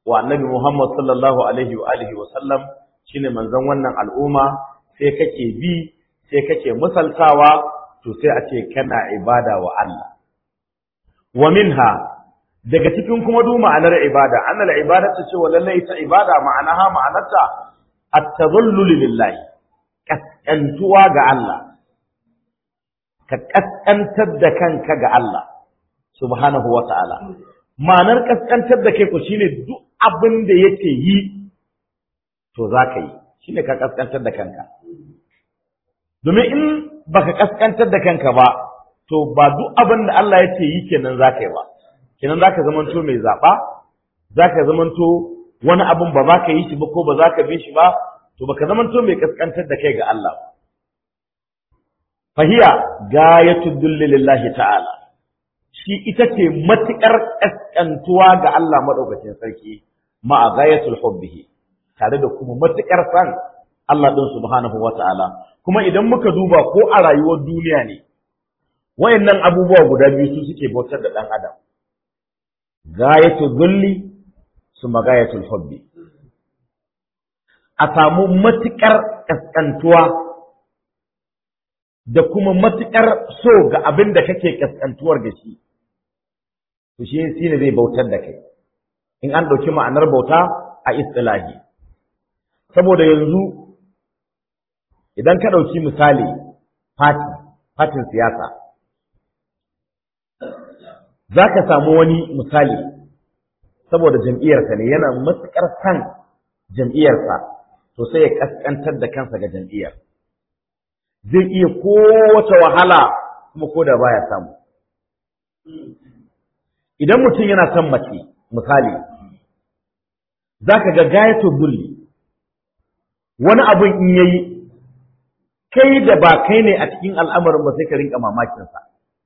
wa annabi Muhammad sallallahu alaihi wa alihi wa sallam shine manzon wannan al'umma sai kake bi sai kake misaltawa to sai a ce kana ibada wa Allah wa minha daga cikin kuma du ma'anar ibada annal ibadatu ce wa lallai ta ibada ma'anaha ma'anarta at-tadhallul lillahi kaskantuwa ga Allah ka kaskantar da kanka ga Allah subhanahu wa ta'ala ma'anar kaskantar da kai ko shine duk abin da yake yi to za ka yi shine ka kaskantar da kanka domin in baka kaskantar da kanka ba to ba duk abin da Allah yake yi kenan za ka yi ba kenan za ka zamanto mai zaɓa za ka zamanto wani abin ba za ka yi shi ba ko ba za ka bi shi ba to baka zamanto mai kaskantar da kai ga Allah fahiya gayatu dulli lillahi ta'ala shi ita ce matuƙar kaskantuwa ga Allah madaukakin sarki ma'a gayatul hubbihi tare da kuma matuƙar san Allah din subhanahu wata'ala kuma idan muka duba ko a rayuwar duniya ne wayannan abubuwa guda biyu su suke bautar da dan adam gayatul dulli suma gayatul hubbi a samu matuƙar kaskantuwa da kuma matuƙar so ga abin da kake kaskantuwar da shi to shi shi ne zai bautar da kai in an ɗauki ma'anar bauta a istilahi saboda yanzu idan ka ɗauki misali fati fatin siyasa za ka samu wani misali saboda jam'iyyarsa ne yana matuƙar san jam'iyyarsa to sai ya kaskantar da kansa ga jam'iyyar zai iya kowace wahala kuma ko da baya samu idan mutum yana son mace misali za ka ga gayato bulli wani abin in yayi kai da ba kai ne a cikin al'amarin ba sai ka rinka mamakinsa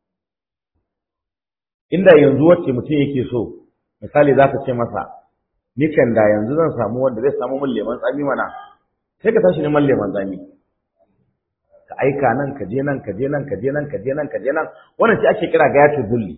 inda yanzu wacce mutum yake so misali za ta ce masa ni kan da yanzu zan samu wanda zai samu min leman tsami mana sai ka tashi neman leman tsami ka aika nan ka je nan ka je nan ka je nan ka je nan ka je nan wannan shi ake kira gayatul bulli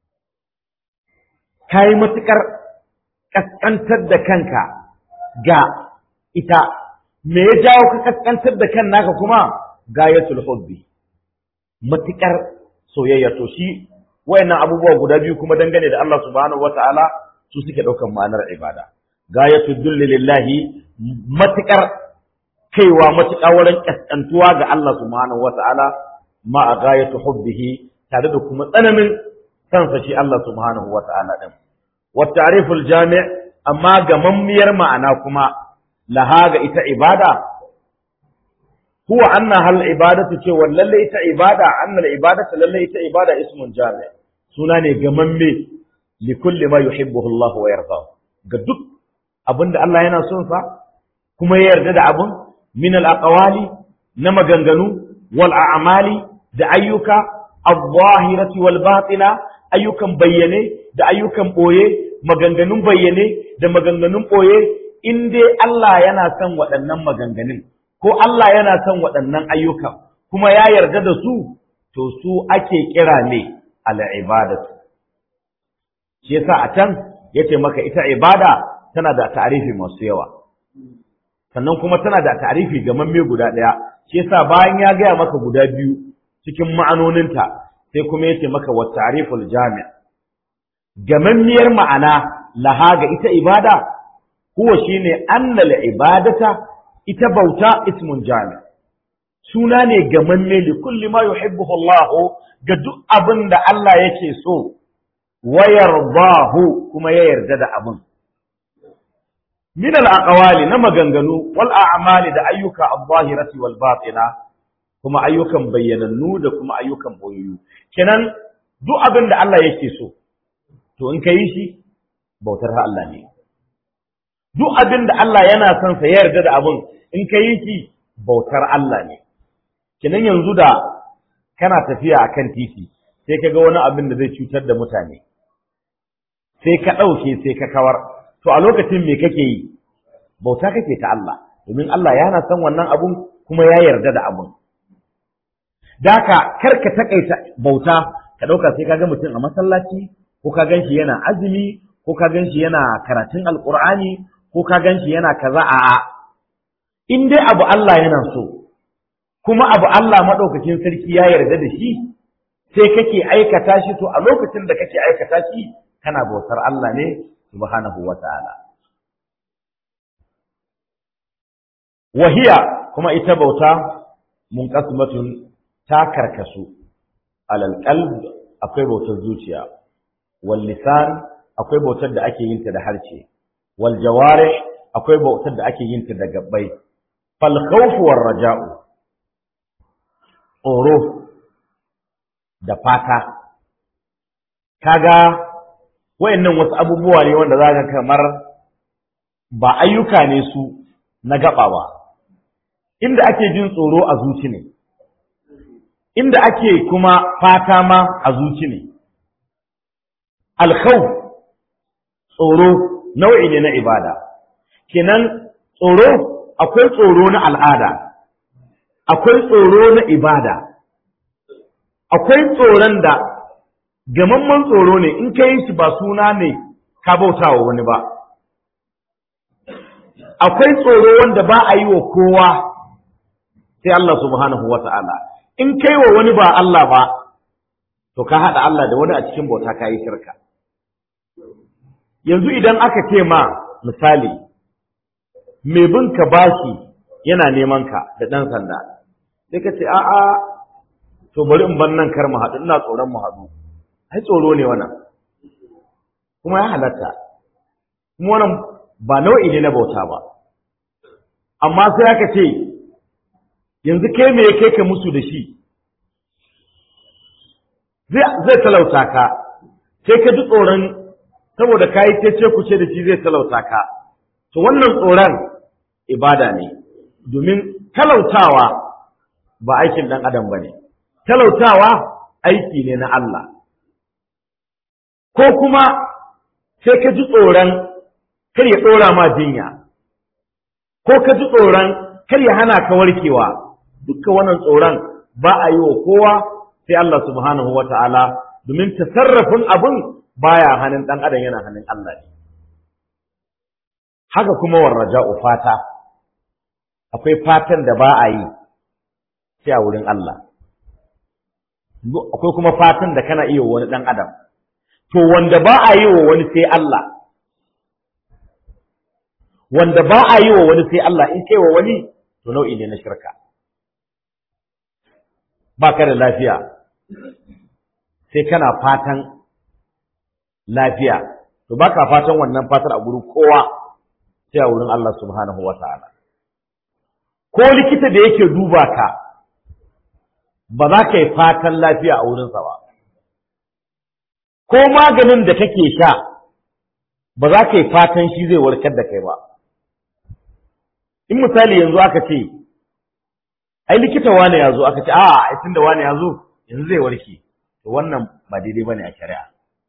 kai matukar kaskantar da kanka ga ita me ya jawo ka kaskantar da kan naka kuma gayatul hubbi matukar soyayya to shi wayannan abubuwa guda biyu kuma dangane da Allah subhanahu wataala su suke daukan ma'anar ibada gayatul dulli lillahi matukar kaiwa matuƙa wurin ƙasƙantuwa ga Allah subhanahu wata'ala ma a gayatu hubbihi tare da kuma tsananin sansa shi Allah subhanahu wata'ala din wa ta'riful jami' amma ga mammiyar ma'ana kuma laha ga ita ibada huwa anna hal ibadatu ce lalle ita ibada anna ibadatu lalle ita ibada ismun jami' suna ne ga mamme li kulli ma yuhibbuhu Allah wa yarda ga duk abinda Allah yana son sa kuma ya yarda da abun min al-aqwali na maganganu wal a'mali da ayyuka al-zahirati wal batina ayyukan bayyane da ayyukan boye maganganun bayyane da maganganun boye in dai Allah yana son waɗannan maganganun ko Allah yana son waɗannan ayyukan kuma ya yarda da su to su ake kira ne al-ibadatu shi yasa a can yace maka ita ibada tana da ta'arifi masu yawa sannan kuma tana da ta'arifi mamme guda ɗaya shi yasa bayan ya gaya maka guda biyu cikin ma'anoninta sai kuma yace maka wa ta'riful jami' gamammiyar ma'ana laha ga ita ibada huwa shine annal ibadata ita bauta ismun jami' suna ne gamamme li kulli ma yuhibbuhu Allah ga duk abin da Allah yake so wa yardahu kuma ya yarda da abin min al-aqwali na maganganu wal a'mali da ayyuka al-zahirati wal batina kuma ayyukan bayyanannu da kuma ayyukan boyayyu kenan duk abin da Allah yake so to in kai shi bautar Allah ne duk abin da Allah yana son sa yarda da abin in kai shi bautar Allah ne kenan yanzu da kana tafiya akan titi sai ka ga wani abin da zai cutar da mutane sai ka ɗauke sai ka kawar to a lokacin me kake yi bauta kake ta Allah domin Allah yana son wannan abun kuma ya yarda da abun daka kar ka takaita bauta ka dauka sai ka ga mutum a masallaci ko ka ganshi yana azumi ko ko ka gan shi yana karatun alkur'ani ko ka gan shi yana kaza a'a in dai abu Allah yana so kuma abu Allah maɗaukakin sarki ya yarda da shi sai kake aikata shi to a lokacin da kake aikata shi kana bautar Allah ne subhanahu wa ta'ala wahiya kuma ita bauta munqasmatun ta karkasu alal qalb akwai bautar zuciya wal lisan akwai bautar da ake yin ta da harshe wal jawarih akwai bautar da ake yin ta da gabbai fal khawf war raja'u tsoro da fata kaga wayannan wasu abubuwa ne wanda zaka kamar ba ayyuka ne su na gaba ba inda ake jin tsoro a zuci ne inda ake kuma fata ma a zuci ne alkhawf tsoro nau'i ne na ibada kenan tsoro akwai tsoro na al'ada akwai tsoro na ibada akwai tsoron da gamamman tsoro ne in ka yi shi ba suna ne ka bauta wa wani ba akwai tsoro wanda ba a yi wa kowa sai Allah subhanahu wa ta'ala in kai wa wani ba Allah ba to ka haɗa Allah da wani a cikin bauta ka yi shirka yanzu idan aka ce ma misali mai bin ka bashi yana neman ka da ɗan sanda sai ka ce a'a to bari in ban nan kar mu haɗu ina tsoron mu haɗu ai tsoro ne wannan kuma ya halatta kuma wannan ba nau'i ne na bauta ba amma sai aka ce yanzu kai me ya kai ka musu da shi zai talauta ka sai ka ji tsoron saboda ka yi ce ku ce da shi zai talauta ka to wannan tsoron ibada ne domin talautawa ba aikin ɗan adam ba ne talautawa aiki ne na Allah ko kuma sai ka ji tsoron kar ya ɗora ma jinya ko ka ji tsoron kar ya hana ka warkewa dukkan wannan tsoron ba a yi wa kowa sai Allah subhanahu wa ta'ala domin tasarrafin abin baya hannun ɗan adam yana hannun Allah ne haka kuma warraja'u fata akwai fatan da ba a yi sai a wurin Allah akwai kuma fatan da kana iya wani ɗan adam to wanda ba a yi wa wani sai Allah wanda ba a yi wa wani sai Allah in kai wa wani to nau'i ne na shirka ba ka da lafiya sai kana fatan lafiya to ba ka fatan wannan fatar a gurin kowa sai a wurin Allah subhanahu wa ta'ala ko likita da yake duba ka ba za ka yi fatan lafiya a wurinsa ba ko maganin da kake sha ba za ka yi fatan shi zai warkar da kai ba in misali yanzu aka ce ai likita wane ya zo aka ce a ai tunda wane ya zo yanzu zai warke to wannan ba daidai bane a shari'a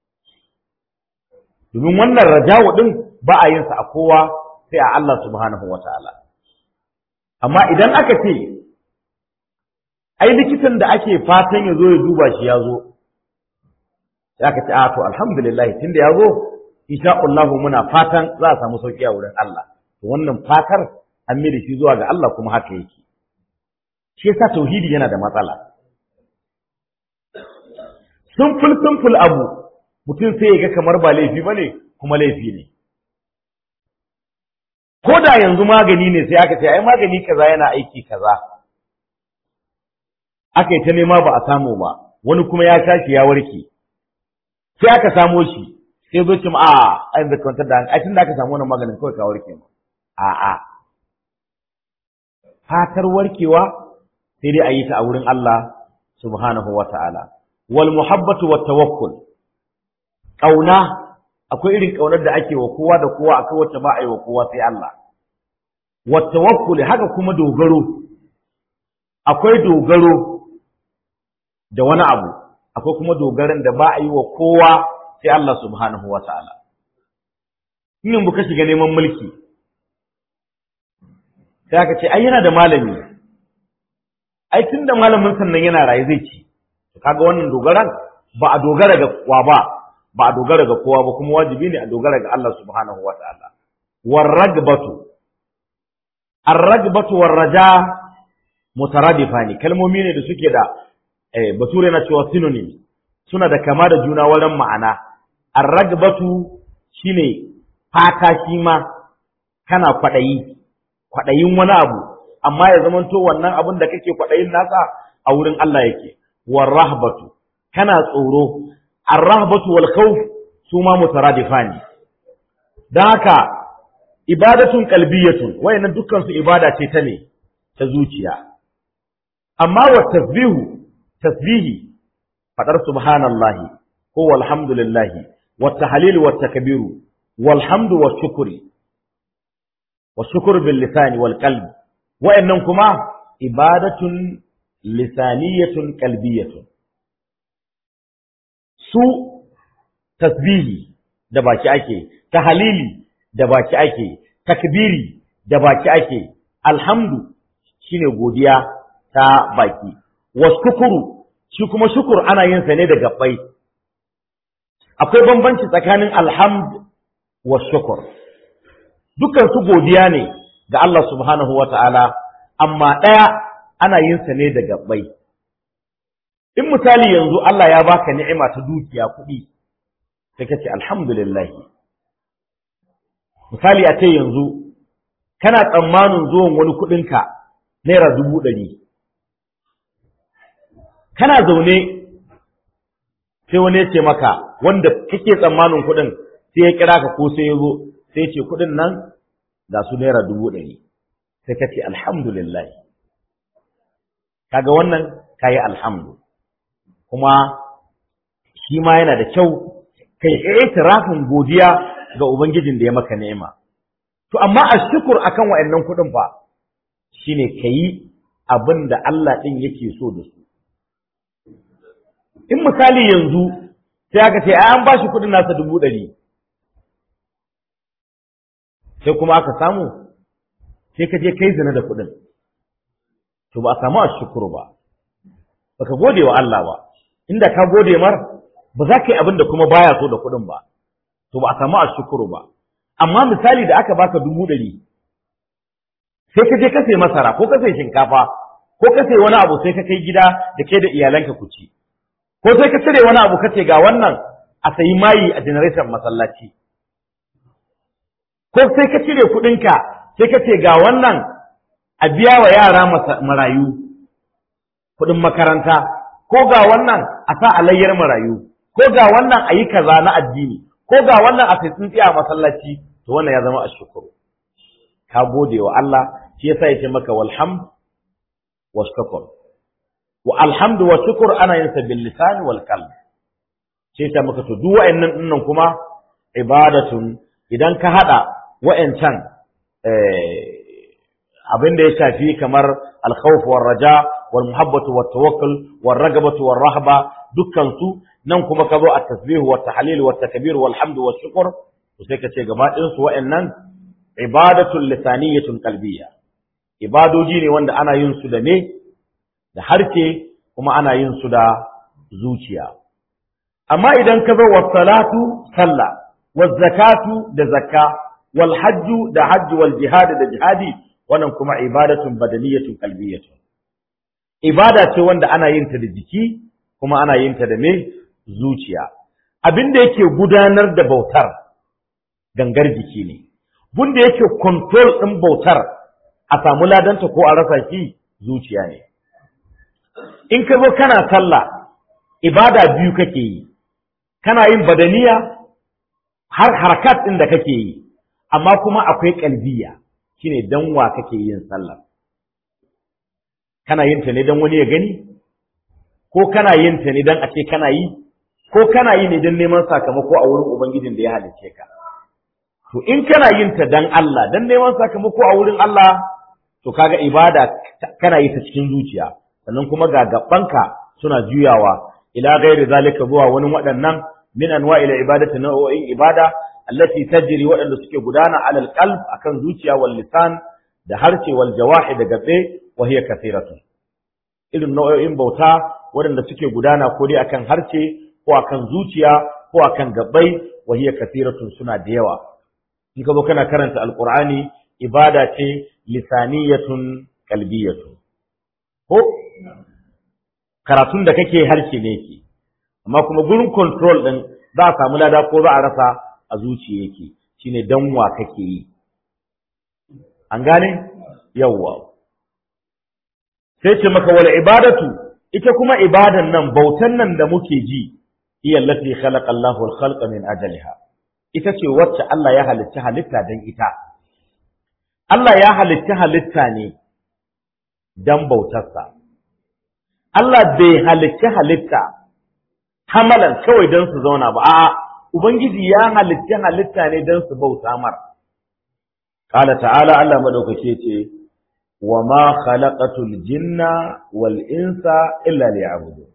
domin wannan raja'u din ba a yin sa a kowa sai a Allah subhanahu wataala amma idan aka ce ai likitan da ake fatan ya zo ya duba shi ya zo sai aka ce a to alhamdulillah tunda ya zo insha Allah muna fatan za a samu sauki a wurin Allah to wannan fatar an mai da shi zuwa ga Allah kuma haka yake shi yasa tauhidi yana da matsala simple simple abu mutum sai ya ga kamar ba laifi bane kuma laifi ne ko da yanzu magani ne sai aka ce ai magani kaza yana aiki kaza aka yi ta nema ba a samu ba wani kuma ya tashi ya warke sai aka samo shi sai zo cim a ai da kwantar da ai tun da aka samu wannan maganin kawai ka warke ma a a fatar warkewa sai dai a yi ta a wurin Allah subhanahu wa ta'ala wal muhabbatu wat tawakkul kauna akwai irin kaunar da ake wa kowa da kowa akwai wacce ba a yi wa kowa sai Allah wat tawakkul haka kuma dogaro akwai dogaro da wani abu akwai kuma dogaran da ba a yi wa kowa sai Allah subhanahu wa ta'ala. In buka shiga neman mulki, sai aka ce, ai yana da malami, ai tun da malamin sannan yana raye zai ci, kaga wannan dogaran ba a dogara ga wa ba, ba a dogara ga kowa ba kuma wajibi ne a dogara ga Allah subhanahu wa ta'ala warragbatu arragbatu warraja mutaradifani kalmomi ne da suke da eh, bature na cewa synonym suna da kama da juna wurin ma'ana arragbatu shine fata shi ma kana kwaɗayi kwaɗayin wani abu amma ya zamanto wannan abin da kake kwaɗayin nasa a wurin Allah yake warrahbatu kana tsoro arrahbatu wal khawf su ma mutaradifani dan haka ibadatun qalbiyatun wayannan dukkan su ibada ce ta ne ta zuciya amma wa tasbihu tasbihi fadar subhanallahi ko walhamdulillahi wa tahlil wa takbiru walhamdu wa shukri wa shukr bil lisani wal qalbi wayannan kuma ibadatun lisaniyatun qalbiyatun su tasbihi da baki ake tahlili da baki ake takbiri da baki ake alhamdu shine godiya ta baki waskukuru shi kuma shukur ana yin sa ne da gabbai akwai bambanci tsakanin alhamd wa shukur dukkan su godiya ne ga Allah subhanahu wata'ala amma ɗaya ana yin sa ne da gabbai in misali yanzu Allah ya baka ni'ima ta dukiya kuɗi sai kace alhamdulillah misali a ce yanzu kana tsammanin zuwan wani kuɗinka naira dubu ɗari kana zaune sai wani ya ce maka wanda kake tsammanin kuɗin sai ya kira ka ko sai ya zo sai ce kuɗin nan ga su naira dubu ɗari sai ka ce alhamdulillah kaga wannan kayi alhamdu kuma shi ma yana da kyau kai itirafin godiya ga ubangijin da ya maka ni'ima to amma ashkur akan wa'annan kuɗin fa shine kayi abin da Allah ɗin yake so da su in misali yanzu sai aka ce an ba shi kuɗin nasa dubu ɗari sai kuma aka samu sai ka je kai zina da kuɗin to ba a samu a shukuru ba baka gode wa Allah ba inda ka gode mar ba za ka yi abin da kuma baya so da kuɗin ba to ba a samu a shukuru ba amma misali da aka baka dubu ɗari sai ka je ka sai masara ko ka sai shinkafa ko ka sai wani abu sai ka kai gida da ke da iyalanka ku ci ko sai ka cire wani abu kace ga wannan a sayi mayi a generator masallaci ko sai ka cire kuɗinka sai ka ce ga wannan a biya wa yara marayu kuɗin makaranta ko ga wannan a sa alayyar marayu ko ga wannan a yi kaza na addini ko ga wannan a sai tsintsiya a masallaci to wannan ya zama ashkuru ka gode wa Allah shi yasa yace maka walhamd wa shukr wa alhamdu wa shukr ana yin sa bil lisan wal qalb sai ta maka to duk wa'annan dinnan kuma ibadatun idan ka hada wa'ancan abin da ya shafi kamar al-khawf war raja wal muhabbatu wat tawakkul war ragabatu war rahba dukkan su nan kuma ka zo at tasbih wat tahlil wat takbir wal hamd was shukr to sai ka ce gaba ɗin su wa'annan ibadatun lisaniyatun qalbiyya ibadoji ne wanda ana yin su da me da harshe kuma ana yin su da zuciya amma idan ka zo was salatu sallah was zakatu da zakka wal hajju da hajji wal jihad da jihadi wannan kuma ibadatun badaniyatun qalbiyatun ibada ce wanda ana yin ta da jiki kuma ana yin ta da me zuciya abin da yake gudanar da bautar gangar jiki ne bunda yake control ɗin bautar a samu ladanta ko a rasa shi zuciya ne in ka zo kana sallah ibada biyu kake yi kana yin badaniya har harakat ɗin da kake yi amma kuma akwai kalbiya shine dan wa kake yin sallah kana yin ta ne dan wani ya gani ko kana yin ta ne dan a ce kana yi ko kana yi ne dan neman sakamako a wurin ubangijin da ya halicce ka to in kana yin ta dan Allah dan neman sakamako a wurin Allah to kaga ibada kana yi ta cikin zuciya sannan kuma ga gabanka suna juyawa ila ghairi zalika zuwa wani waɗannan min anwa'il ibadati nau'o'in ibada allati tajri waɗanda suke gudana alal qalb akan zuciya wal lisan da harce wal jawahi da gabe wa hiya kathiratu irin nau'o'in bauta waɗanda suke gudana ko dai akan harce ko akan zuciya ko akan gabbai wa hiya kathiratun suna da yawa in ka zo kana karanta alqur'ani ibada ce lisaniyatun qalbiyatun ko karatun da kake harshe ne ke amma kuma gurin control din za a samu lada ko za a rasa a zuciya yake shine danwa kake yi an gane yawwa sai ce maka wal ibadatu ita kuma ibadan nan bautan nan da muke ji hiya allati khalaqa Allahu al-khalqa min ajaliha ita ce wacce Allah ya halitta halitta dan ita Allah ya halitta halitta ne dan bautarsa Allah bai halitta halitta hamalan kawai dan su zauna ba a'a ubangiji ya halitta halitta ne dan su bauta mar qala ta'ala Allah madaukake ce wa ma khalaqatul jinna wal insa illa liya'budun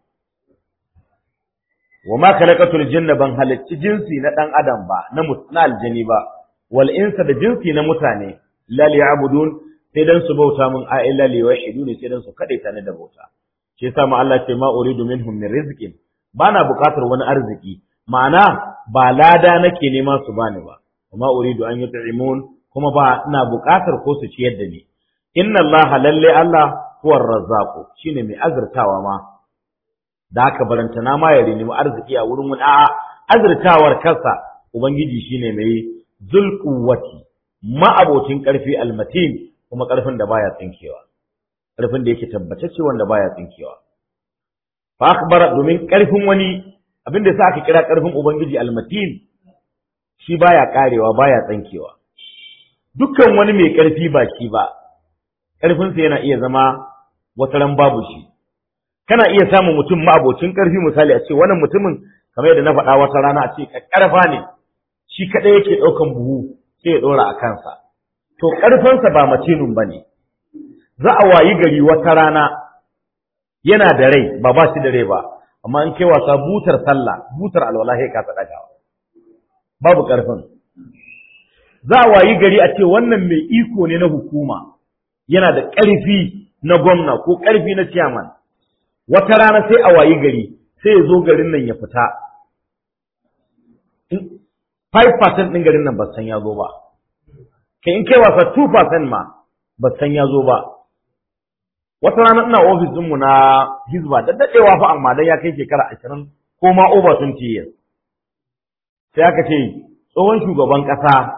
wa ma khalaqatul jinna ban halicci jinsi na dan adam ba na na aljani ba wal insa da jinsi na mutane la liya'budun sai dan su bauta mun a illa liwahidun sai dan su kade ta da bauta shi yasa ma Allah ce ma uridu minhum min rizqin bana buƙatar wani arziki ma'ana ba lada nake nema su bani ba ma uridu an yut'imun kuma ba ina buƙatar ko su ciyar da ni inna Allah lalle Allah huwar razzaqu shine mai azurtawa ma da haka barantana ma ya nemi arziki a wurin wani a'a azurtawar kansa ubangiji shine mai zulquwati ma'abocin karfi almatin kuma karfin da baya tsinkewa karfin da yake tabbatacce wanda baya tsinkewa fa akhbara domin karfin wani abinda sa aka kira karfin ubangiji almatin shi baya karewa baya tsinkewa dukkan wani mai karfi ba shi ba karfinsa yana iya zama wataran babu shi kana iya samun mutum ma'abocin ƙarfi misali a ce wannan mutumin kamar yadda na faɗa wata rana a ce ƙarfa ne shi kaɗai yake ɗaukan buhu sai ya ɗora a kansa to ƙarfinsa ba macinun ba ne za a wayi gari wata rana yana da rai ba ba shi da rai ba amma in kai wasa butar sallah butar alwala sai ka ɗagawa babu ƙarfin za a wayi gari a ce wannan mai iko ne na hukuma yana da ƙarfi na gwamna ko ƙarfi na ciyaman wata rana sai a wayi gari sai ya zo garin nan ya fita 5% ɗin garin nan ba san ya zo ba kai in kai wasa 2% ma ba san ya zo ba wata rana ina ofis ɗinmu na hizba da daɗewa fa amma dan ya kai shekara ashirin ko ma over 20 years sai aka ce tsohon shugaban ƙasa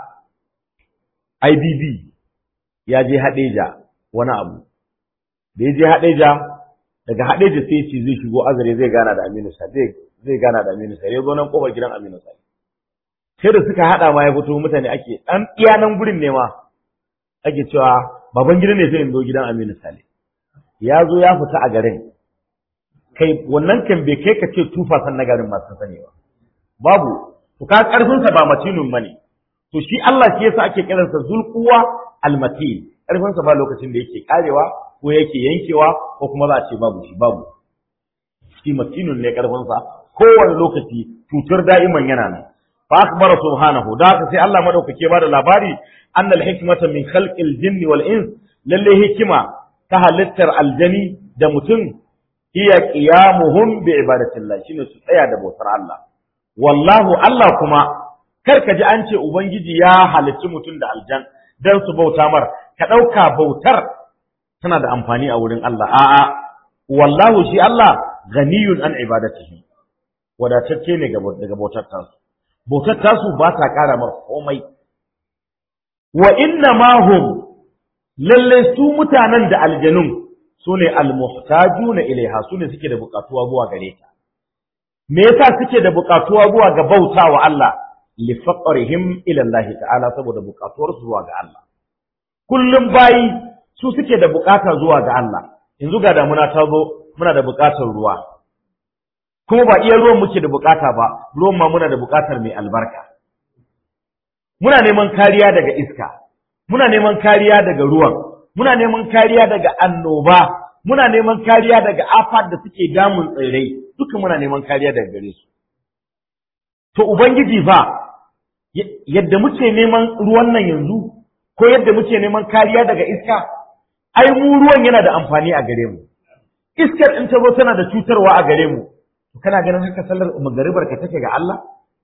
IBB ya je Hadeja wani abu da ya je Hadeja daga Hadeja sai ce zai shigo azare zai gana da Aminu Sa zai zai gana da Aminu Sa ya zo nan kofar gidan Aminu Sa sai da suka hada ma ya fito mutane ake dan iya nan gurin ne ma ake cewa baban gidan ne sai in zo gidan Aminu Sale ya zo ya fita a garin kai wannan kan bai kai ka ce tufa san na garin masu sani ba babu to ka karfin sa ba matinun bane to shi Allah shi yasa ake kiransa zulquwa almatin karfin sa ba lokacin da yake karewa ko yake yankewa ko kuma za a ce babu shi babu shi matinun ne karfin sa kowane lokaci cutar da'iman yana nan fa akbara subhanahu da haka sai Allah madaukake ba da labari annal hikmata min khalqil jinni wal ins lalle hikima ta halittar aljani da mutum iya qiyamuhum bi ibadatillah shine su tsaya da bautar Allah wallahu Allah kuma kar ka ji an ce ubangiji ya halicci mutum da aljan dan su bauta mar ka dauka bautar tana da amfani a wurin Allah a'a wallahu shi Allah ganiyun an ibadatihi wadatacce ne daga bautar tasu bautar tasu ba ta kara mar komai wa inna ma hum lalle su mutanen da aljanun su ne almuhtajuna ilaiha su ne suke da bukatuwa zuwa gare ta me yasa suke da bukatuwa zuwa ga bauta wa Allah li faqrihim ila Allah ta'ala saboda bukatuwar su zuwa ga Allah kullum bayi su suke da bukata zuwa ga Allah yanzu ga damuna ta zo muna da bukatar ruwa kuma ba iya ruwan muke da bukata ba ruwan ma muna da bukatar mai albarka muna neman kariya daga iska muna neman kariya daga ruwan muna neman kariya daga annoba muna neman kariya daga afat da suke damun tsirrai duka muna neman kariya daga gare su to ubangiji fa yadda muke neman ruwan nan yanzu ko yadda muke neman kariya daga iska ai mu ruwan yana da amfani a gare mu iskar in ta zo tana da cutarwa a gare mu kana ganin haka sallar magaribar ka take ga Allah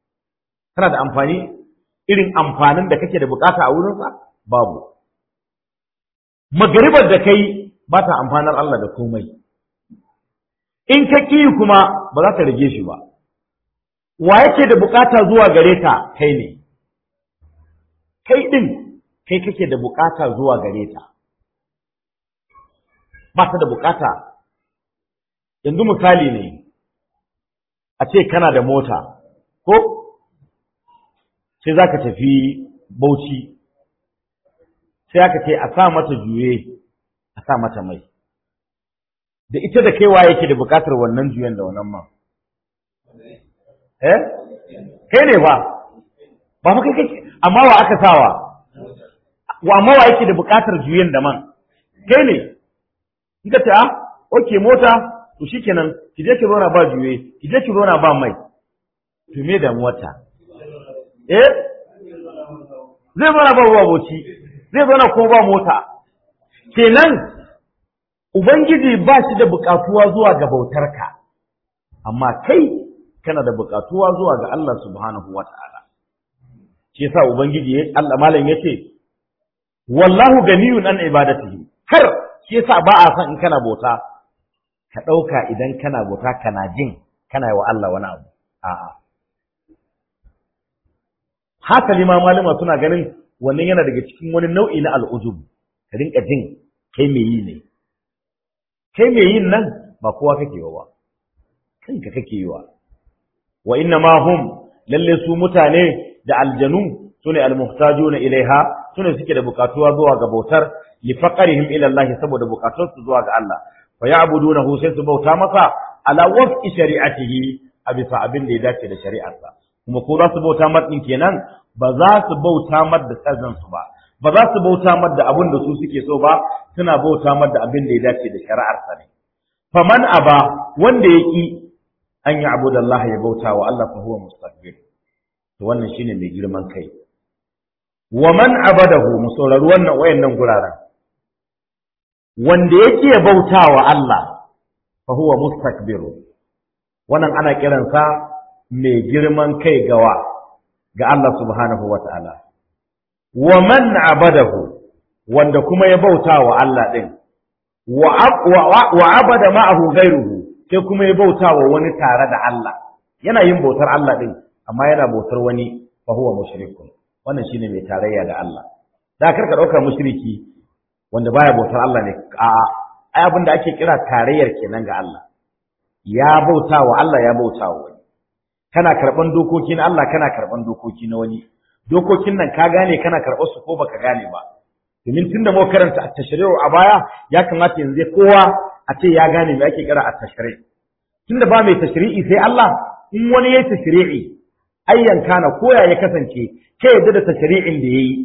tana da amfani irin amfanin da kake da bukata a wurinsa babu magaribar da kai ba ta amfanar Allah da komai in ka ƙi kuma ba za ta rage shi ba wa yake da bukata zuwa gare ka kai ne kai ɗin kai kake da bukata zuwa gare ta ba ta da bukata yanzu misali ne a ce kana da mota ko sai za ka tafi bauchi sai aka ce a sa mata juye a sa mata mai da ita da kaiwa yake da bukatar wannan juyen da wannan man eh kai ne ba ba fa kai kake amma wa aka sawa wa amma wa yake da bukatar juyen da man kai ne kika ta okay mota to shikenan ki je ki rona ba juye ki je ki rona ba mai to me da mota eh zai zo na ba ruwa boci zai zo na ko ba mota kenan ubangiji ba shi da bukatuwa zuwa ga bautarka amma kai kana da bukatuwa zuwa ga Allah subhanahu wata'ala shi yasa ubangiji Allah malam yace wallahu ganiyun an ibadatihi kar shi yasa ba a san in kana bauta ka dauka idan kana bauta kana jin kana yi wa Allah wani abu a'a hasali ma malama suna ganin wannan yana daga cikin wani nau'i na al'ujub ka rinka jin kai me yi ne kai me yin nan ba kowa kake yi wa kanka kake yi wa wa inna ma hum lalle su mutane da aljanu sune almuhtajuna ilaiha sune suke da bukatuwa zuwa ga bautar li faqarihim ila Allah saboda bukatun su zuwa ga Allah fa ya'budunahu sai su bauta masa ala waf'i shari'atihi a bisa abin da ya dace da shari'arsa kuma ko za su bauta mar din kenan ba za su bauta mar da sazan su ba ba za su bauta mar da abin da su suke so ba suna bauta mar da abin da ya dace da shari'arsa ne faman aba wanda ya ki an yi abu da Allah ya bauta wa Allah fa huwa mustakbir to wannan shine mai girman kai wa man abadahu mu saurari wannan wayannan guraren wanda yake ya bauta wa Allah fa huwa mustakbir wannan ana kiransa mai girman kai gawa ga Allah subhanahu wa ta'ala wa man abadahu wanda kuma ya bauta wa Allah din wa abada ma'ahu ghairuhu sai kuma ya bauta wa wani tare da Allah yana yin bautar Allah din amma yana bautar wani fa huwa mushrikun wannan shine mai tarayya da Allah da kar ka dauka mushriki wanda baya bautar Allah ne a ai abin da ake kira tarayyar kenan ga Allah ya bauta wa Allah ya bauta wa wani kana karban dokokin Allah kana karban dokoki na wani dokokin nan ka gane kana karɓar su ko baka gane ba domin tunda mu karanta at-tashri'u a baya ya kamata yanzu kowa a ce ya gane me ake kira at-tashri' tunda ba mai tashri'i sai Allah in wani yayi tashri'i ayyan kana koya ya kasance kai yadda da tashri'in da yayi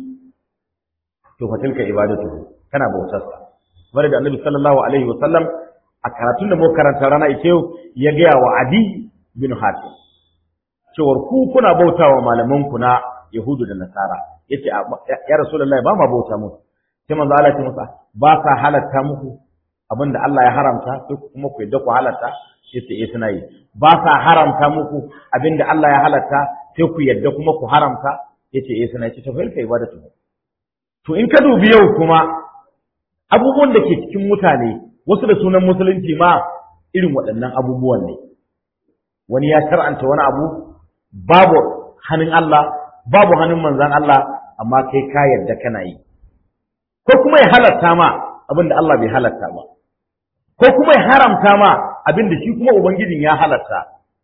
to fa tilka ibadatu kana bautar sa bare da Annabi sallallahu alaihi wa sallam a karatun da mu karanta rana ita ya gaya wa Adi bin Hatim cewar ku kuna bautawa malaman ku na Yahudu da Nasara yace ya Rasulullahi ba ma bauta musu sai manzo Allah ya masa ba sa halatta muku abinda Allah ya haramta sai kuma ku yadda ku halatta sai sai suna yi ba sa haramta muku abinda Allah ya halatta sai ku yadda kuma ku haramta yace eh suna yace to fa kai ibadatu to in ka dubi yau kuma abubuwan da ke cikin mutane wasu da sunan musulunci ma irin waɗannan abubuwan ne wani ya shar'anta wani abu babu hannun Allah babu hannun manzan Allah amma kai ka yarda kana yi ko kuma ya halatta ma abin da Allah bai halatta ba ko kuma ya haramta ma abin da shi kuma ubangijin ya halatta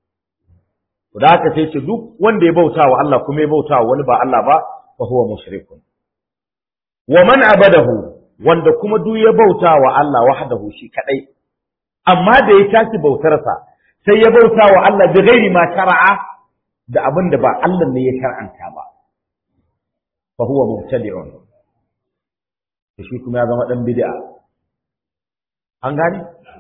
to da haka sai ce duk wanda ya bauta wa Allah kuma ya bauta wa wani ba Allah ba fa huwa mushrikun wa man abadahu wanda kuma duk ya bauta wa Allah wahdahu shi kadai amma da ya tashi bautarsa sai ya bauta wa Allah bi ghairi ma shar'a da abin da ba Allah ne ya shar'anta ba fa huwa mubtadi'un to shi kuma ya zama dan bid'a an gane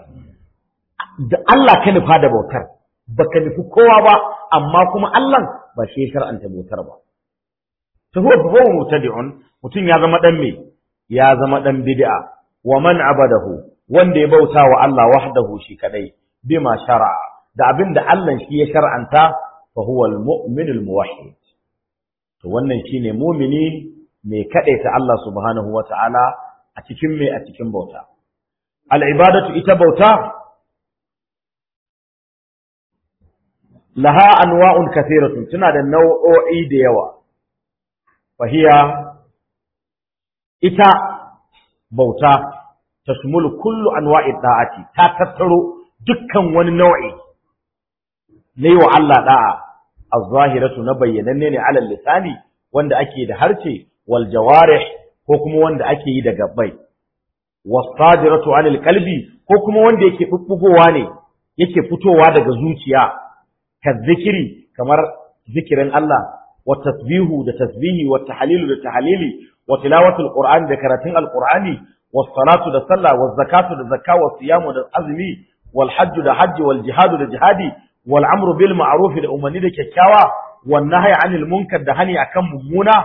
da Allah ka nufa da bautar baka nufi kowa ba amma kuma Allah ba shi ya shar'anta bautar ba to huwa fa huwa mubtadi'un mutum ya zama dan me ya zama dan bid'a wa man abadahu wanda ya bauta wa Allah wahdahu shi kadai bima shar'a da abin da Allah shi ya shar'anta fa huwa al-mu'min al-muwahhid to wannan shine mumini mai kadaita Allah subhanahu wata'ala a cikin mai a cikin bauta al-ibadatu ita bauta laha anwa'un kathiratun tana da nau'o'i da yawa fahiya ita bauta tashmulu kullu anwa'i da'ati ta tattaro dukkan wani nau'i na yi wa Allah da'a az-zahiratu na bayyananne ne alal lisani wanda ake da harce wal jawarih ko kuma wanda ake yi da gabbai was-sadiratu anil qalbi ko kuma wanda yake bubbugowa ne yake fitowa daga zuciya كالذكر كمر ذكر الله والتسبيح ده تسبيح والتحليل ده تحليل وتلاوة القرآن ده كراتين القرآن والصلاة ده صلاة والزكاة ده زكاة والصيام ده أزمي والحج ده حج والجهاد ده جهادي والعمر بالمعروف ده أمني ده ككاوى والنهي عن المنكر ده هني أكم ممونة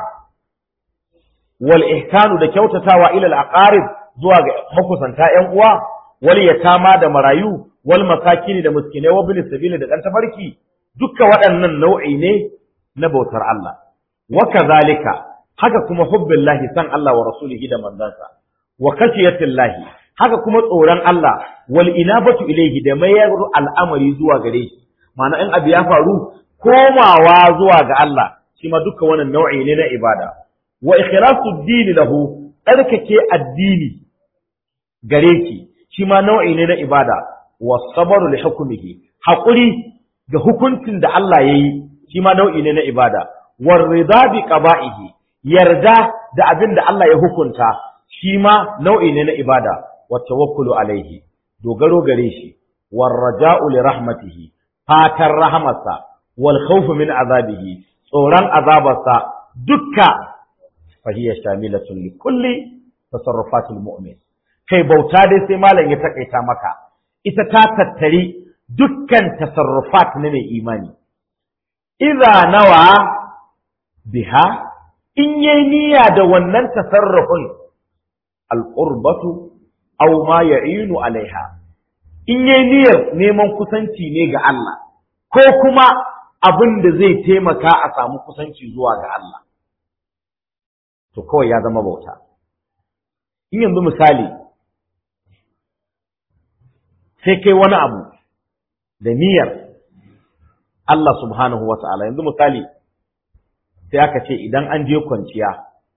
والإحسان ده كوتتاوى إلى الأقارب زواج مكسا تائم واليتامى ده مرايو والمساكين ده مسكينة وابن السبيل ده أنت فركي duka waɗannan nau'i ne na bautar Allah. Waka zalika, haka kuma hubbin lahi san Allah wa rasulihi da manzansa, wa kashiyatin lahi, haka kuma tsoron Allah, wal inabatu ilaihi da mayar al'amari zuwa gare shi, ma'ana in abu ya faru, komawa zuwa ga Allah, shi ma duka wannan nau'i ne na ibada. Wa ikhlasu dini lahu, tsarkake addini gare ki, shi ma nau'i ne na ibada, wa sabaru li hukumihi, haƙuri ga hukuncin da Allah ya yi shi ma nau'i ne na ibada war rida bi qaba'ihi yarda da abin da Allah ya hukunta shi ma nau'i ne na ibada wa tawakkulu alaihi dogaro gare shi war raja'u li rahmatihi fatan rahamarsa wal khawfu min azabihi tsoron azabarsa dukka fa hiya shamilatun li kulli tasarrufatil mu'min kai bauta dai sai malam ya takaita maka ita ta tattari dukkan tasarrufat na mai imani. Iza nawa biha in yi niyya da wannan tasarrufin al'urbatu au ma ya'inu alaiha. In yi niyyar neman kusanci ne ga Allah, ko kuma abin da zai taimaka a samu kusanci zuwa ga Allah. To kawai ya zama bauta. In yanzu misali, sai kai wani abu da niyyar Allah subhanahu wa ta'ala yanzu misali sai aka ce idan an je kwanciya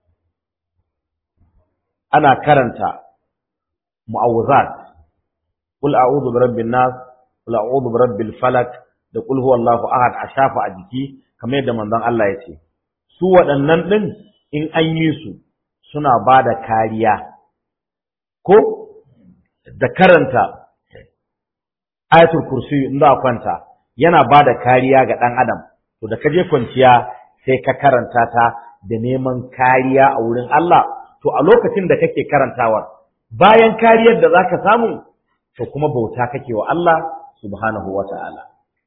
ana karanta mu'awuzat qul a'udhu bi rabbin nas qul a'udhu bi rabbil falak da qul huwallahu ahad a shafa a jiki kamar yadda manzon Allah ya ce su waɗannan din in an yi su suna ba da kariya ko da karanta ayatul kursi in za kwanta yana ba da kariya ga ɗan adam to da ka je kwanciya sai ka karanta ta da neman kariya a wurin Allah to a lokacin da kake karantawa bayan kariyar da zaka samu to kuma bauta kake wa Allah subhanahu wata'ala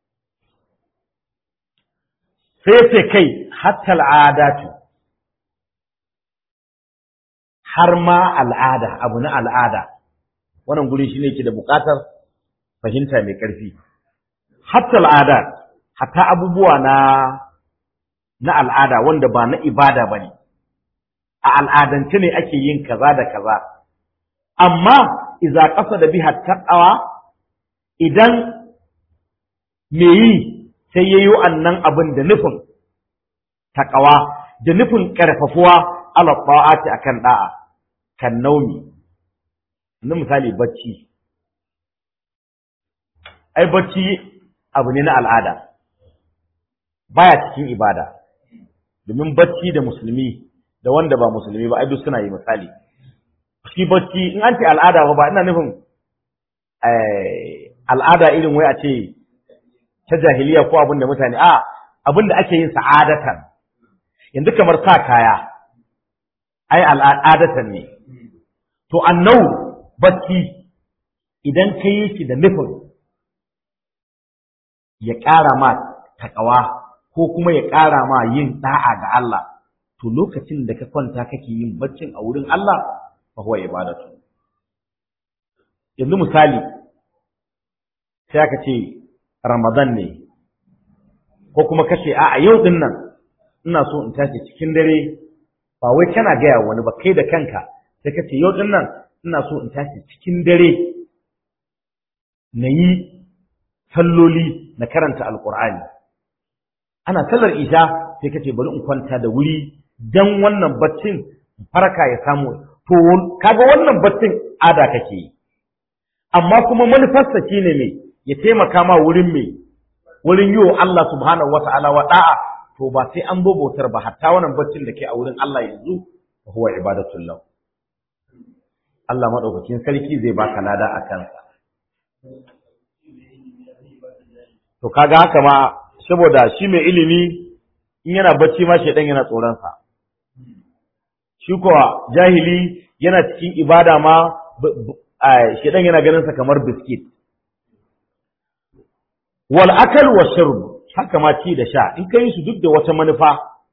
sai ce kai hatta al'adatu har ma al'ada abu na al'ada wannan guri shine yake da buƙatar fahimta mai ƙarfi. Hatta al'ada, hatta abubuwa na na al'ada wanda ba na ibada ba ne, a al'adance ne ake yin kaza da kaza. Amma, iza ƙasa da biha taƙawa, idan me yi sai ya yi annan abin da nufin taƙawa, da nufin ƙarfafuwa ala ta'ati akan ɗa'a, kan naumi. Na misali bacci. ai bacci abu ne na al'ada baya cikin ibada domin bacci da musulmi da wanda ba musulmi ba ai duk suna yi misali shi bacci in an ce al'ada ba ina nufin al'ada irin wai a ce ta jahiliya ko abin da mutane a abin da ake yin sa'adatan yanzu kamar sa kaya ai al'adatan ne to annau bacci idan ka yi shi da nufin ya ƙara ma taƙawa ko kuma ya ƙara ma yin ɗa'a ga Allah to lokacin da ka kwanta kake yin baccin a wurin Allah fa huwa ibadatu yanzu misali sai aka ce Ramadan ne ko kuma kace a a yau din nan ina so in tashi cikin dare ba wai kana gaya wani ba kai da kanka sai ka ce yau din nan ina so in tashi cikin dare na yi salloli na karanta alkur'ani ana sallar isha sai ka ce bari in kwanta da wuri dan wannan baccin farka ya samu to kaga wannan baccin ada kake yi amma kuma manufarsa shine me ya taimaka ma wurin me wurin yi wa Allah subhanahu wata'ala wa da'a to ba sai an bobotar ba hatta wannan baccin da ke a wurin Allah yanzu huwa ibadatul lahu Allah madaukakin sarki zai baka lada a kansa to kaga haka ma saboda shi mai ilimi in yana bacci ma shedan yana tsoron sa shi kuwa jahili yana cikin ibada ma shedan yana ganin sa kamar biskit wal akal wa shurb haka ma ci da sha in kai su duk da wata manufa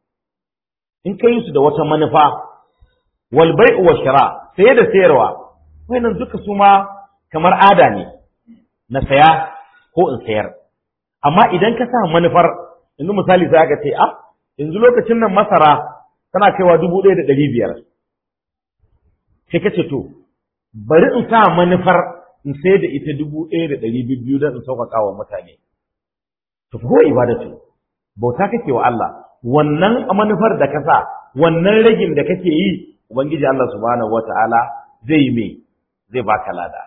in kai su da wata manufa wal bai'u wa shira saye da sayarwa wannan duka su ma kamar ada ne na saya ko in sayar amma idan ka sa manufar yanzu misali sai aka ce ah yanzu lokacin nan masara tana kaiwa dubu ɗaya da ɗari biyar sai ka ce to bari in sa manufar in sai da ita dubu ɗaya da ɗari biyu don in sauƙaƙa wa mutane to ko ibadatu bauta kake wa Allah wannan manufar da ka sa wannan ragin da kake yi ubangiji Allah subhanahu wataala zai yi me zai baka lada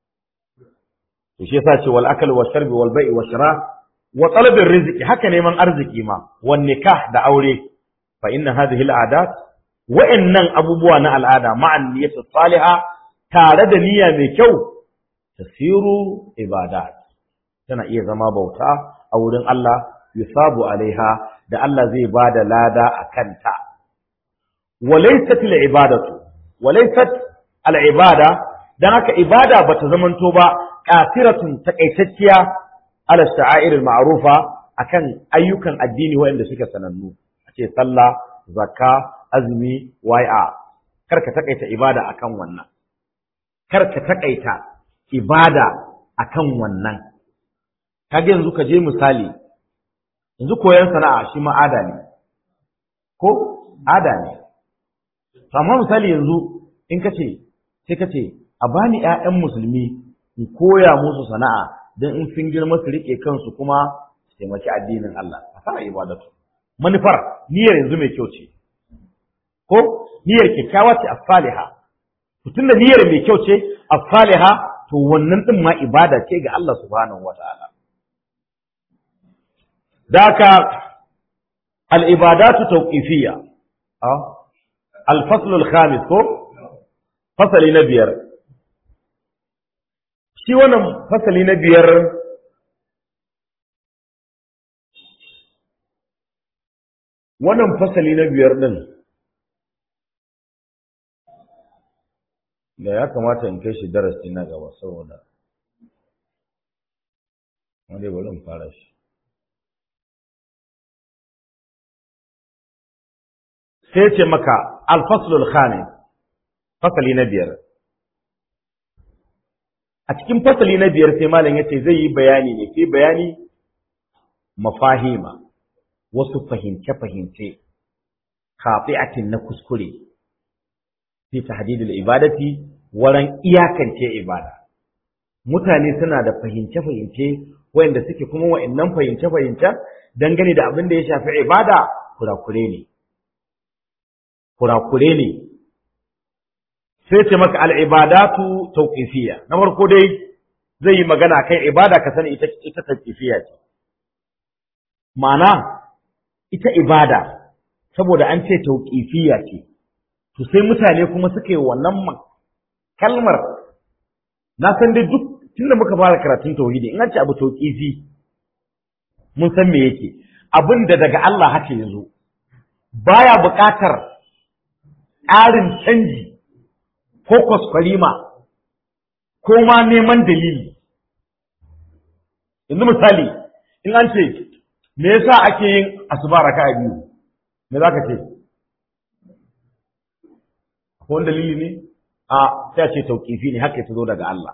to shi yasa ce wal akal wa sharbi wal bai'i wa shira wa talabir rizqi haka neman arziki ma wan nikah da aure fa inna hadhihi al adat wa'annan abubuwa na al'ada ma'an niyyatu salihah tare da niyya mai kyau tasiru ibadat tana iya zama bauta a wurin Allah yusabu alaiha da Allah zai bada lada a kanta walaysat al ibadatu walaysat al ibada dan haka ibada bata zamanto ba qasiratun takaitacciya ala sha'air al ma'rufa akan ayyukan addini waɗanda suke sanannu ce sallah zakka azumi wai'a kar ka takaita ibada akan wannan kar ka takaita ibada akan wannan kage yanzu ka je misali yanzu koyon sana'a shi ma ada ne ko ada ne amma misali yanzu in ka ce sai ka ce a bani ƴaƴan musulmi in koya musu sana'a don in sun girma su rike kansu kuma su taimaki addinin Allah a fara ibadatu manufar niyyar yanzu mai kyau ce ko niyyar kyakkyawa ce as-saliha tun da niyyar mai kyau ce as-saliha to wannan din ma ibada ce ga Allah subhanahu wataala daka al-ibadatu tawqifiyya al-fasl al-khamis ko fasali na biyar shi wannan fasali na biyar wannan fasali na biyar ɗin da ya kamata in kai shi darasi na gaba saboda wanda bari in fara shi sai ce maka alfaslul khamis fasali na biyar a cikin fasali na biyar sai malam ya ce zai yi bayani ne sai bayani mafahima wasu fahimce-fahimce kafi'atin na kuskure fi tahdidil ibadati waran iyakance ibada mutane suna da fahimce-fahimce wayanda suke kuma wa'annan fahimce-fahimce dangane da abin da ya shafi ibada kurakure ne kurakure ne sai ce maka al'ibadatu tauqifiyya na farko dai zai yi magana kan ibada ka sani ita ita tauqifiyya ce ma'ana ita ibada saboda an ce tauqifiyya ce to sai mutane kuma suka yi wannan kalmar na san dai duk tunda muka fara karatun tauhidi in an ce abu tauqifi mun san me yake abin da daga Allah haka yazo baya buƙatar ƙarin canji ko kwaskwarima ko ma neman dalili yanzu misali in an ce me yasa ake yin asuba raka'a biyu me za ka ce ko wani dalili ne a sai ce tauƙifi ne haka ta zo daga Allah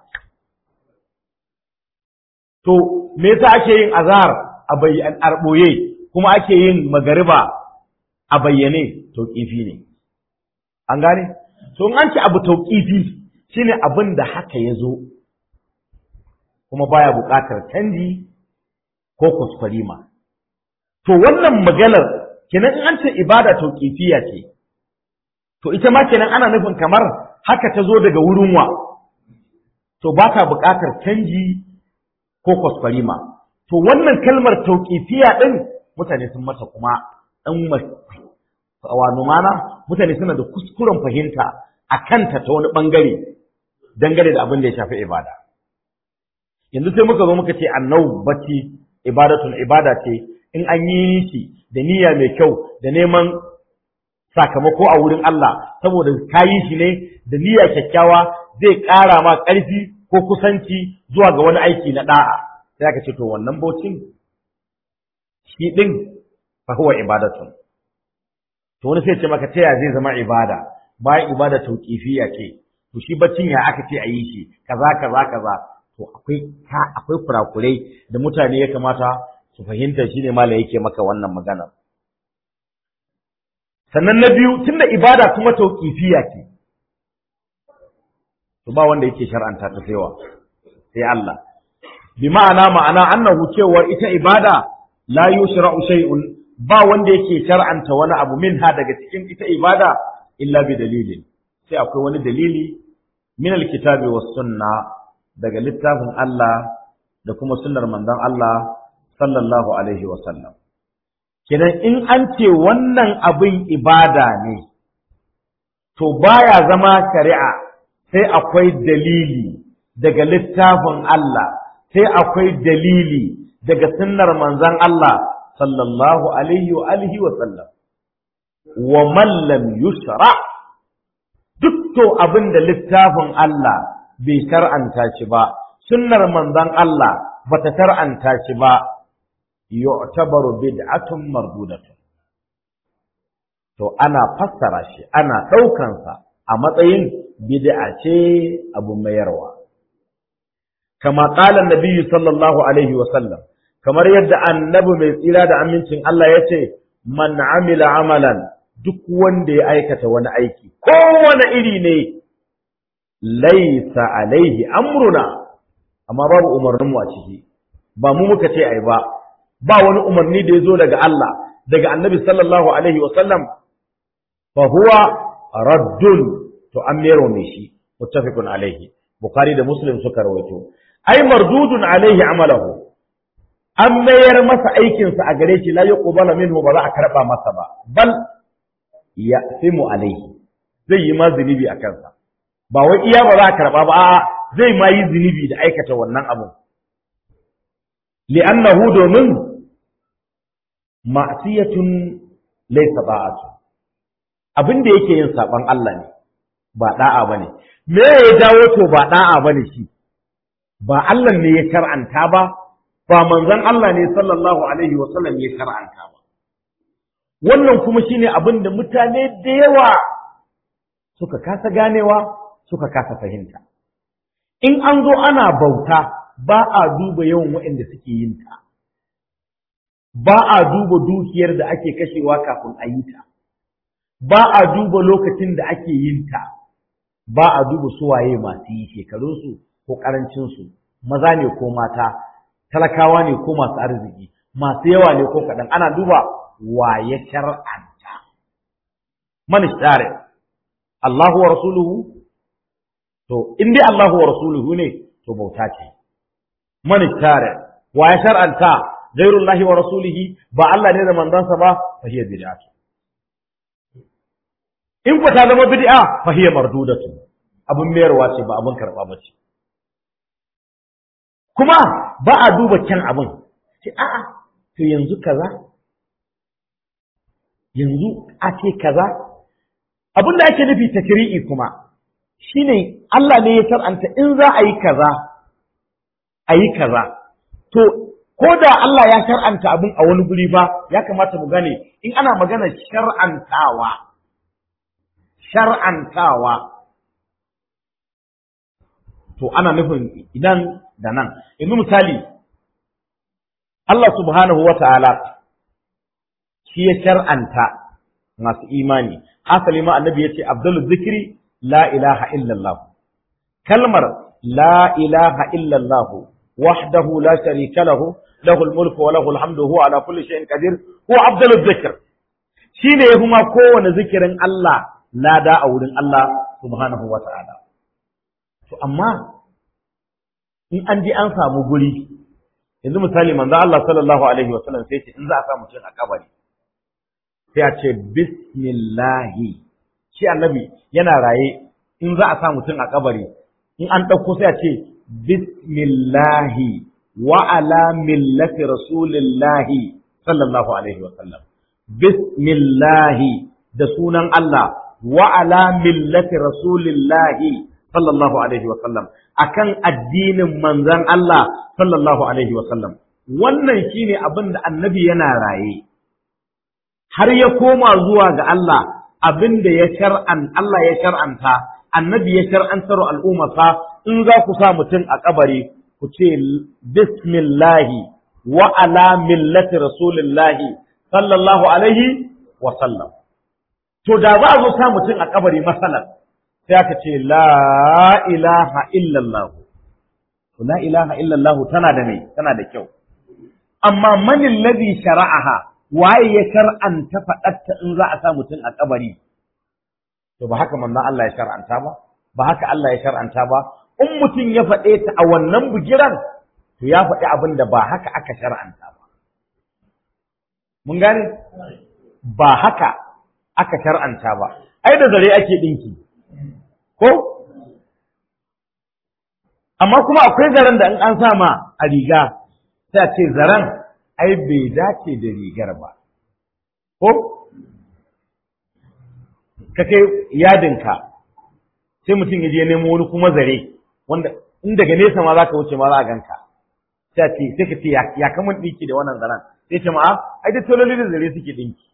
to me yasa ake yin azhar a bayyan arboye kuma ake yin magariba a bayyane tauƙifi ne an gane to in an ce abu tauƙifi shine abin da haka ya zo kuma baya buƙatar canji ko kuskurima to wannan maganar kenan in an ce ibada tauƙifiya ce to ita ma kenan ana nufin kamar haka ta zo daga wurin wa to ba ta buƙatar canji ko kuskurima to wannan kalmar tauƙifiya ɗin mutane sun mata kuma ɗan wano mana mutane suna da kuskuren fahimta a kanta ta wani ɓangare dangane da abin da ya shafi ibada yanzu sai muka zo muka ce annau bacci ibadatun ibada ce in an yi shi da niyya mai kyau da neman sakamako a wurin Allah saboda ka yi shi ne da niyya kyakkyawa zai ƙara ma ƙarfi ko kusanci zuwa ga wani aiki na ɗa'a sai aka ce to wannan baucin shi ɗin fa huwa ibadatun to wani sai ce maka ta zai zama ibada bayan ibada tauqifiyya ce to shi baccin ya aka ce a yi shi kaza kaza kaza to akwai ta akwai kurakurai da mutane ya kamata su fahimta shine malai yake maka wannan magana sannan na biyu tunda ibada kuma tauqifiyya ce to ba wanda yake shar'anta ta saiwa sai Allah bi ma'ana ma'ana annahu cewar ita ibada la yushra'u shay'un ba wanda yake shar'anta wani abu minha daga cikin ita ibada illa bi dalilin sai akwai wani dalili min alkitabi was sunna daga littafin Allah da kuma sunnar manzon Allah sallallahu alaihi wa sallam kenan in an ce wannan abin ibada ne to baya zama shari'a sai akwai dalili daga littafin Allah sai akwai dalili daga sunnar manzon Allah sallallahu alaihi wa alihi wa sallam wa man lam yusra duk to abin da littafin Allah bai shar'anta shi ba sunnar manzon Allah bata shar'anta shi ba yu'tabaru bid'atun mardudatun to ana fassara shi ana ɗaukan sa a matsayin bid'a ce abu mayarwa kama qala an-nabi sallallahu alaihi wa sallam kamar yadda annabi mai tsira da amincin Allah ya ce, Man amila amalan duk wanda ya aikata wani aiki, kowane iri ne, laisa alaihi amruna, amma babu umarninmu a ciki, ba mu muka ce ai ba, ba wani umarni da ya zo daga Allah, daga annabi sallallahu alaihi wasallam, fa huwa raddun to an mero mai shi, muttafiqun alaihi, Bukhari da Muslim suka rawaito. Ai mardudun alaihi amalahu, an mayar masa aikinsa a gare shi la yuqbala minhu ba za a karba masa ba bal ya'simu alaihi zai yi ma zunubi a kansa ba wai iya ba za a karba ba a'a zai ma yi zunubi da aikata wannan abu li'annahu domin ma'siyatun laysa da'atu abin da yake yin saban Allah ne ba da'a bane me ya jawo to ba da'a bane shi ba Allah ne ya shar'anta ba ba manzon Allah ne sallallahu alaihi wa sallam ya shar'anta ba wannan kuma shine abin da mutane da yawa suka kasa ganewa suka kasa fahimta in an zo ana bauta ba a duba yawan waɗanda suke yin ta ba a duba dukiyar da ake kashewa kafin a yi ta ba a duba lokacin da ake yin ta ba a duba suwaye masu yi shekarunsu ko ƙarancinsu maza ne ko mata talakawa ne ko masu arziki masu yawa ne ko kaɗan ana duba wa ya shar'anta man share Allahu wa rasuluhu to in dai Allahu wa rasuluhu ne to bauta ce man share wa ya shar'anta ghairullahi wa rasulihi ba Allah ne da manzansa ba fa hiya bid'atu in ku ta zama bid'a fa hiya mardudatu abun mayarwa ce ba abun karba ba ce kuma ba a duba kyan abin ce a'a to yanzu kaza yanzu a ce kaza abin da ake nufi takri'i kuma shine Allah ne ya shar'anta in za a yi kaza a yi kaza to ko da Allah ya shar'anta abin a wani guri ba ya kamata mu gane in ana magana shar'antawa shar'antawa to ana nufin idan da nan yanzu misali Allah subhanahu wa ta'ala shi ya shar'anta masu imani hasali ma annabi yace abdul zikri la ilaha illallah kalmar la ilaha illallah wahdahu la sharika lahu lahul mulku wa lahul hamdu huwa ala kulli shay'in qadir huwa abdul zikr shine yafi ma kowane zikirin Allah lada a wurin Allah subhanahu wa ta'ala to amma in an ji an samu guri yanzu misali manzo Allah sallallahu alaihi wa sallam sai ce in za a sa mutum a kabari sai a ce bismillahi shi annabi yana raye in za a sa mutum a kabari in an ɗauko sai a ce bismillahi wa ala millati rasulillahi sallallahu alaihi wa sallam bismillahi da sunan Allah wa ala millati rasulillahi sallallahu alaihi wa sallam akan addinin manzon Allah sallallahu alaihi wa sallam wannan shine abin da annabi yana raye har ya koma zuwa ga Allah abin da ya shar'an Allah ya shar'anta annabi ya shar'antar al'ummarsa in za ku sa mutum a kabari ku ce bismillahi wa ala millati rasulillahi sallallahu alaihi wa sallam to da za a zo sa mutum a kabari masalan sai aka ce la ilaha illallah la ilaha illallah tana da mai tana da kyau amma manin ladhi shara'aha waye ya shar'anta faɗatta in za a sa mutum a kabari to ba haka manzon Allah ya shar'anta ba ba haka Allah ya shar'anta ba in mutum ya faɗe ta a wannan bugiran to ya faɗi abin da ba haka aka shar'anta ba mun gane ba haka aka shar'anta ba ai da zare ake dinki ko amma kuma akwai zaren da in an sa ma a riga sai a ce zaren ai bai dace da rigar ba ko ka kai yadinka sai mutum ya je nemo wani kuma zare wanda in daga nesa ma za ka wuce ma za a ganka sai ce sai ka ce ya kamun ɗinki da wannan zaren sai ce ma ai da tololi da zare suke ɗinki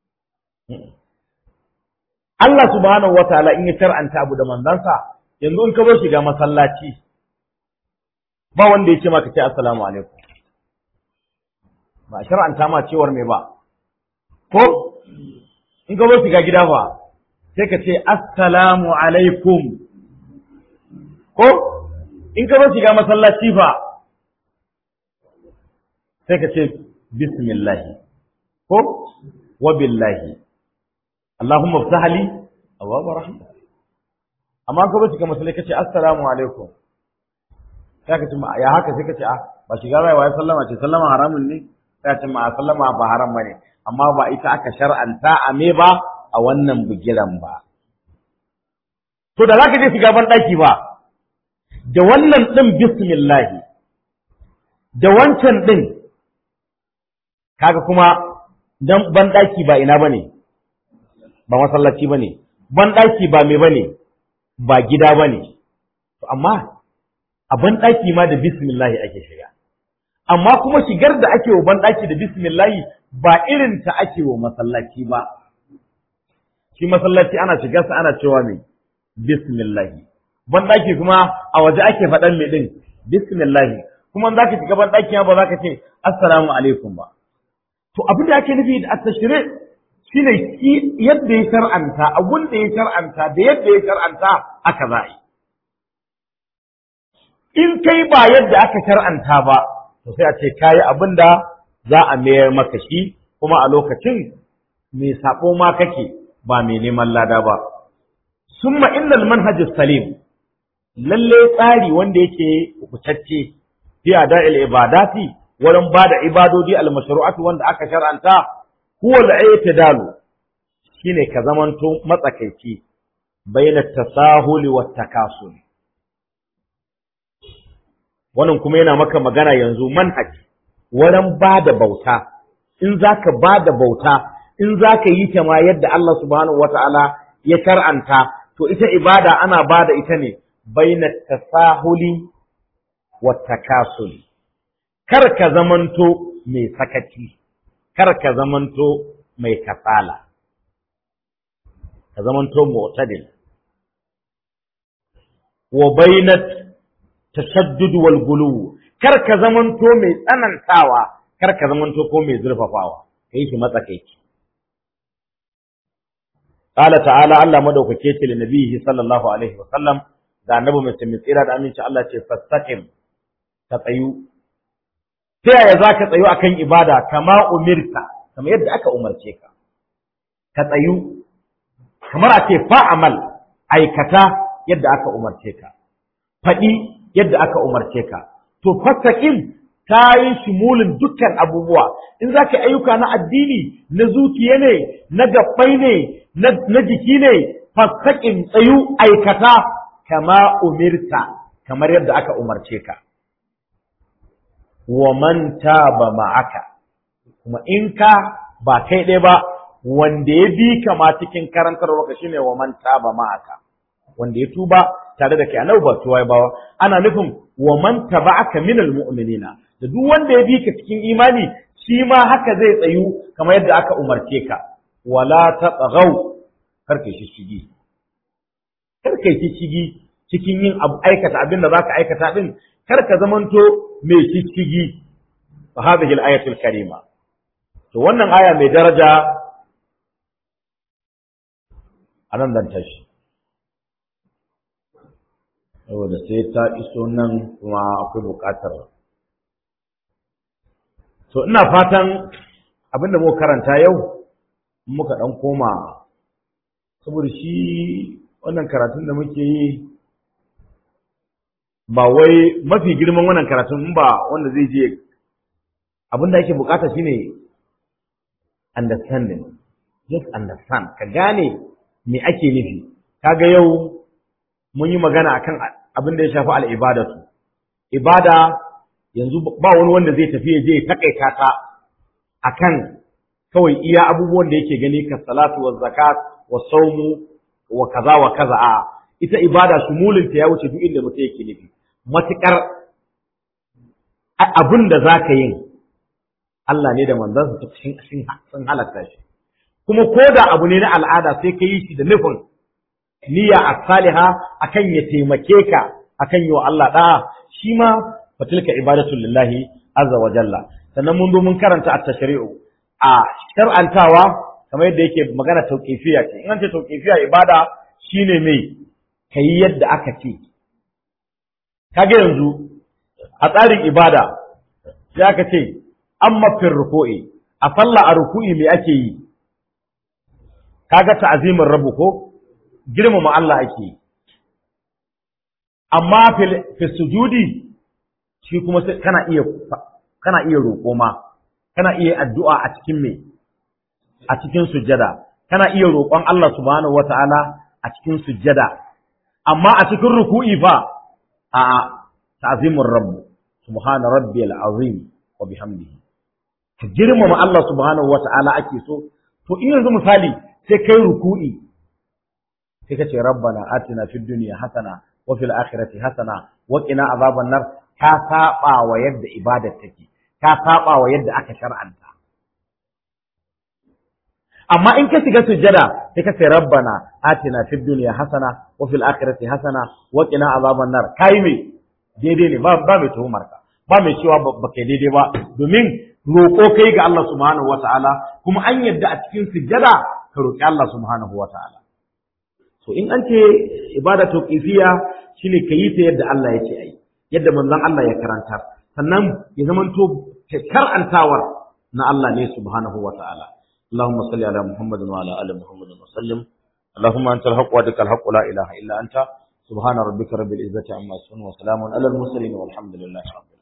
Allah subhanahu wataala in ya shar'anta abu da manzansa yanzu in ka bar shiga masallaci ba wanda ya ce maka ce assalamu alaikum ba shar'anta ma cewar me ba ko in ka bar shiga gida fa sai ka ce assalamu alaikum ko in ka bar shiga masallaci fa sai ka ce bismillah ko wa billahi Allahumma ftah li abwaab rahmah amma ka bar shiga masallaci ka ce assalamu alaikum sai ka ce ya haka sai ka ce a ba shiga bai wa sallama ce sallama haramun ne sai ce ma sallama ba haram bane amma ba ita aka shar'anta a me ba a wannan bugiran ba to da zaka je shiga ban daki ba da wannan din bismillah da wancan din kaga kuma dan ban daki ba ina bane ba masallaci bane ban daki ba me bane ba gida bane to amma a ban daki ma da bismillah ake shiga amma kuma shigar da ake wa banɗaki da bismillahi ba irin ta ake wa masallaci ba shi masallaci ana shigar sa ana cewa mai bismillahi banɗaki kuma a waje ake faɗan mai ɗin bismillahi kuma za ka shiga banɗaki ba za ka ce assalamu alaikum ba to abin da ake nufi da attashire shine shi yadda ya shar'anta abun da ya shar'anta da yadda ya shar'anta aka za yi in kai ba yadda aka shar'anta ba to sai a ce kayi abin da za a mayar maka shi kuma a lokacin mai sabo ma kake ba mai neman lada ba summa innal manhajus salim lalle tsari wanda yake kubutacce fi ada'il ibadati wurin bada ibadodi al mashru'atu wanda aka shar'anta huwa al-i'tidalu shine ka zamanto matsakaici bainat tasahuli wat takasuli wannan kuma yana maka magana yanzu manhaji wurin ba da bauta in za ka ba da bauta in za ka yi ta ma yadda Allah subhanahu wa ta'ala ya shar'anta to ita ibada ana ba da ita ne baina tasahuli wa takasuli kar ka zamanto mai sakaci kar ka zamanto mai kasala ka zamanto mu'tadil wa bainat tashaddud wal gulu kar ka zamanto mai tsanantawa kar ka zamanto ko mai zurfafawa kai shi matsakaici qala ta'ala Allah madaukake ce li nabihi sallallahu alaihi wa sallam da annabi mai tsira da aminci Allah ce fastaqim ka tsayu ta yaya za ka tsayu akan ibada kama umirta kamar yadda aka umarce ka ka tsayu kamar a ce fa'amal aikata yadda aka umarce ka faɗi yadda aka umarce ka to fastaqim ta yi shimulin dukkan abubuwa in za ka ayyuka na addini na zuciya ne na gabbai ne na jiki ne fastaqim tsayu aikata kama umirta kamar yadda aka umarce ka wa man taba ma'aka kuma in ka ba kai ɗaya ba wanda ya bi ka ma cikin karantarwa ka shine wa man taba ma'aka wanda ya tuba tare da kai annabi ba tuwa ba ana nufin wa man taba'aka minal mu'minina da duk wanda ya bi ka cikin imani shi ma haka zai tsayu kamar yadda aka umarce ka wala tatghaw karka shi shigi karka shi shigi cikin yin aikata abin da zaka aikata din karka zamanto mai shishigi fa hadhihi al-ayatul karima to wannan aya mai daraja anan dan tashi saboda sai ta iso nan kuma akwai buƙatar to ina fatan abinda muka karanta yau muka dan koma saboda shi wannan karatun da muke yi ba wai mafi girman wannan karatun in ba wanda zai je abin da ake bukata shine understanding just understand ka gane me ake nufi kaga yau mun yi magana akan abin da ya shafi al'ibadatu ibada yanzu ba wani wanda zai tafi ya je takaita ta akan kawai iya abubuwan da yake gani ka salatu wa zakat wa saumu wa kaza wa kaza a ita ibada shumulinta ya wuce duk inda mutum yake nufi matuƙar abin da za ka yin Allah ne da manzansa ta sun halatta shi kuma ko da abu ne na al'ada sai ka yi shi da nufin niyya a saliha akan ya taimake ka akan yi wa Allah da'a shi ma fatilka ibadatu lillahi azza wa jalla sannan mun zo mun karanta at-tashri'u a shar'antawa kamar yadda yake magana tauqifiya ce in an ce tauqifiya ibada shine mai kai yadda aka ce kage yanzu a tsarin ibada sai aka ce amma fil ruku'i a sallah a ruku'i me ake yi kaga ta'zimin rabu ko girmama Allah ake yi amma fil sujudi shi kuma kana iya kana iya roƙo ma kana iya addu'a a cikin me a cikin sujjada kana iya roƙon Allah subhanahu wata'ala a cikin sujjada amma a cikin ruku'i fa a'a ta'zimur rabb subhana rabbiyal azim wa bihamdihi ka girmama Allah subhanahu wata'ala ake so to in yanzu misali sai kai ruku'i sai ka ce rabbana atina fid dunya hasana wa fil akhirati hasana wa qina azaban nar ka saba wa yadda ibadar take ka saba wa yadda aka shar'anta amma in ka shiga sujjada sai ka ce rabbana atina fid dunya hasana wa fil akhirati hasana wa qina azaban nar kai me daidai ne ba ba mai tuhumar ka ba mai cewa ba kai daidai ba domin roƙo kai ga Allah subhanahu wataala kuma an yadda a cikin sujjada ka roƙi Allah subhanahu wataala so in an ce ibada tauqifiyya shine ka yi ta yadda Allah ya ce ai yadda manzon Allah ya karantar sannan ya zamanto karantawar na Allah ne subhanahu wataala اللهم صل على محمد وعلى ال محمد وسلم اللهم انت الحق وحدك الحق لا اله الا انت سبحان ربك رب العزه عما يصفون وسلام على المرسلين والحمد لله رب العالمين